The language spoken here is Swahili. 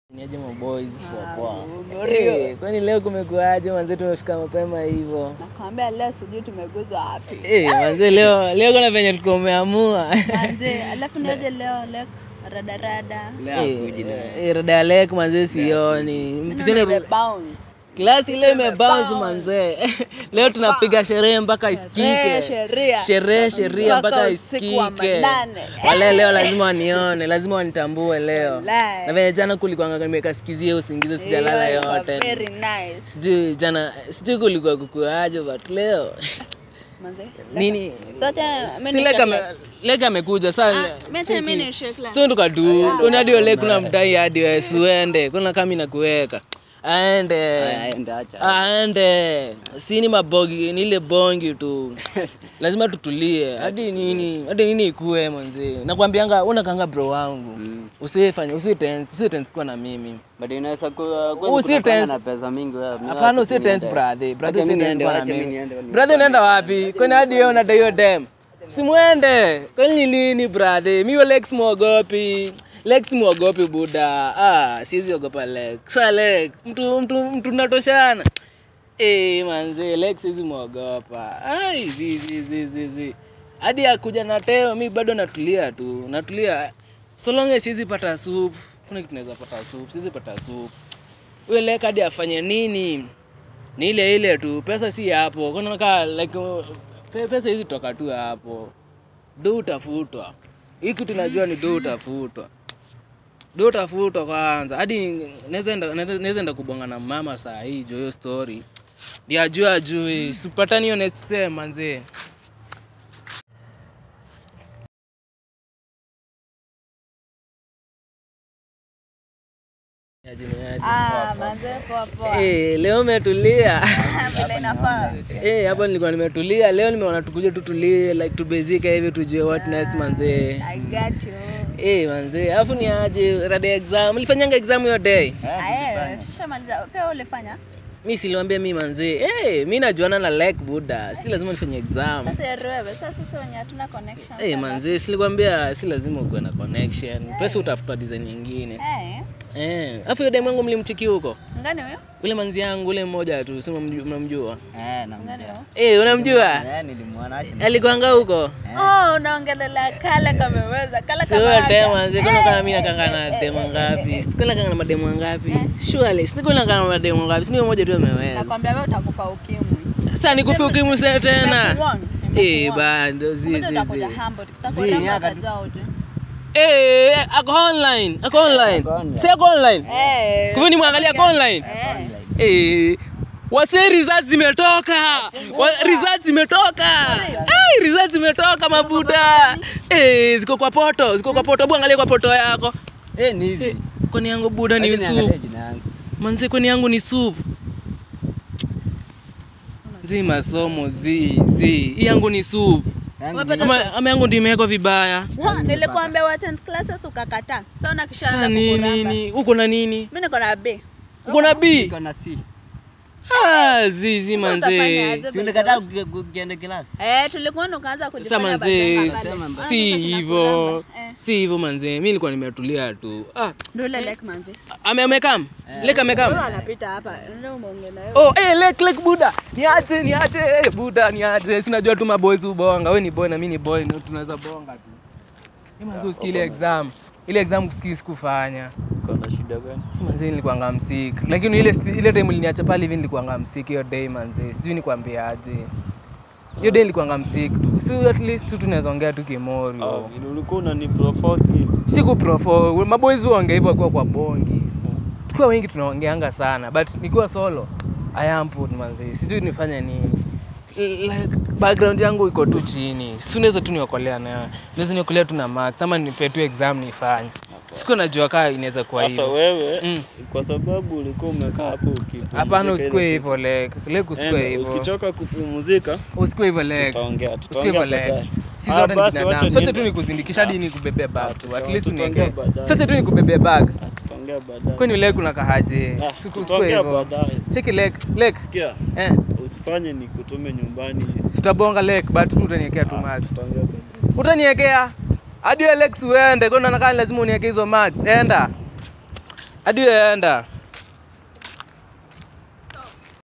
Niaje maboys Ah, poa poa. Morio. Eh, kwani leo kumekuaje manze tumefika mapema hivyo? Nakwambia leo sijui tumeguzwa wapi. Eh, manze leo leo kuna venye tulikuwa umeamua. Manze, alafu niaje leo leo radarada. Eh, eh, rada ya lek manze sioni. Mpishane Nime bounce. klasi ile imebounce manze. Leo tunapiga sherehe mpaka isikike. sheria. Sherehe sheria Mpaka mpaka usiku wa isikike. manane. Wale leo lazima wanione, lazima wanitambue leo. Wallahi. Na venye jana kulikuwa nimekasikizia usingizi sijalala Hiyo iko yote. Very nice. Sijui jana sijui kulikuwa kukuaje but leo Manze. nini Sote mimi si ni leka ame- class. leka amekuja saa Mimi mimi ni share class. sio tukadu kuna hadi ole kuna mdai hadi wewe suende kuna kama inakuweka aende aende sini mabogi ni ile bongi tu lazima tutulie hadi nini hadi nini ikue mwanzi nakwambianga unakanga bro wangu usifanye usitense usitense kuwa na mimi But inaweza kuwa Usi kweli kutokana tense. na pesa mingi wewe. Mimi Hapana, wacha usi tu tense niende. brother. Brother Wacha usi mimi tense niende, kwa na wacha mimi mimi. niende, niende. Brother unaenda wapi? Kwani hadi wewe unadai hiyo dem? Simwende. Kwani ni lini brother? Mimi Lex muogopi. Lex muogopi buda. Ah, siwezi ogopa Lex. Sa Lex, mtu mtu mtu natoshana. Eh, manze Lex siwezi muogopa. Ai, zi zi zi zi zi. Hadi akuja na teo, mi bado natulia tu. Natulia. So long as siwezi pata soup. Kuna kitu naweza pata soup. Siwezi pata soup huyo lek hadi afanye nini ni ile ile tu pesa si hapo kunaka like uh, pe- pesa hizi toka tu hapo do utafutwa hii kitu najua ni do utafutwa do utafutwa kwanza hadi naweza enda- naweza naweza enda kubonga na mama saa hii jo hiyo story ndio ajue ajui sipatani hiyo next sem manzee Niaje, niaje. Ah, manze poa poa. Eh, leo umetulia Vile inafaa. Eh, hapa nilikuwa nimetulia leo nimeona tukuje tutulie like tubezike hivi tujue what next manzee I got you. Eh, manzee alafu ni aje rada ya exam ulifanyanga exam hiyo day Aye, tushamaliza. Pia ulifanya? mi siliwambia mi manzee eh, mi najuana na like buda si lazima nifanye exam Sasa yeye wewe, sasa sisi wenye hatuna connection. Eh, manzee silikwambia si lazima ukuwe na connection pesa utafuta design nyingine Eh. eh alafu hiyo demu yangu mlimchiki huko Ngani huyo? ule manzi yangu ule mmoja tu sema mnamjua Eh, na Ngani huyo? eh unamjua Eh, nilimwona aje. alikuanga huko Oh, unaongelelea kale kameweza. Kale Sio kama tema, siko na kama mimi nakanga na demo ngapi? Siko na kanga na mademo ngapi? Surely, siko na kanga na mademo ngapi? Sio moja tu ameweza. Nakwambia wewe utakufa ukimwi. Sasa nikufe ukimwi sasa tena. Nimekuwarn, Eh, nimekuwarn. bado zi Ngoja zi utakuja zi. humble. Tutakuja utajua uje. Eh, ako online. Ako online. Si ako online. Eh. Kwa ni mwangalia ako online. Eh. Wase results zimetoka. Wa- Results zimetoka. Eh, results zimetoka mabuda. Eh, ziko kwa poto, ziko kwa poto. Hebu angalia kwa poto yako. Eh, ni hizi. Kwani yangu buda ni Lakini soup. niangalie jina yangu. manze kwani yangu ni supu zi masomo zi zi hii yangu ni supu Yangu Wewe ama, ama yangu ndio imewekwa vibaya Wa, Nilikwambia wa 10 classes ukakataa. Sasa una kisha sasa nini nini uko na nini Mimi niko na B. uko na b iko na C. ah, zi zi manze utafanyaje? Si ulikataa kuge- kukienda klasi? Eh, tulikuwa ukaanza sasa kujifanya manze bazenga pale. si Ah, hivyo Eh. si hivyo manze mi nilikuwa nimetulia tu ah, Ndio ile like manze. ame amekam lek amekam Wewe anapita hapa. Ndio umeongea na wewe. Oh, eh, lek lek buda. Niache, niache, eh, buda, niache. Sinajua tu maboys ubonga. Wewe ni boy na mimi ni boy, ndio tunaweza bonga tu. Ni manzi usikii ile exam. Ile exam kusikii sikufanya. Kuna shida gani? Manzi nilikuwa msik. Lakini ile ile time uliniacha pale hivi nilikuwa msik hiyo day manzi. Sijui nikwambie aje. Hiyo day nilikuwa msik tu. Si at least tu tunaweza ongea tu kimori. Vile ulikuwa unaniprovoke hivi. Siku profo, maboys huongea hivyo kwa kwa bongi. Tukiwa wengi tunaongeanga sana, but nikiwa solo I am put manzi. Sijui nifanye nini. L- Like background yangu iko tu chini. Si unaweza tu niokolea na naweza niokolea tu na max ama nipe tu exam nifanye. Siku najua kaa inaweza kuwa Sasa hivyo. wewe Mm. kwa sababu ulikuwa umekaa hapo ukipumzika Hapana, ile usikue siku. hivyo like. Like usikue Enda, hivyo. Ukichoka kupumzika Usikue hivyo like. tutaongea, Usikue tutaongea hivyo like. baadaye. Si Ah, sote ni basi wacha binadamu. Sote niende. tu nikuzindikisha hadi nikubebea bag tu. At least tutaongea uniweke. baadaye. Sote tu nikubebea bag. Ah, tutaongea baadaye. Kwani like unakahaje? Ah, Siku usikue tutaongea hivyo. baadaye. Cheki like, like. Sikia, Eh. usifanye nikutume nyumbani. sitabonga lek but tu utaniekea tu max Tutaongea baadaye. utaniekea hadi Alex uende kwa naona kama lazima uniweke hizo max enda hadi wewe enda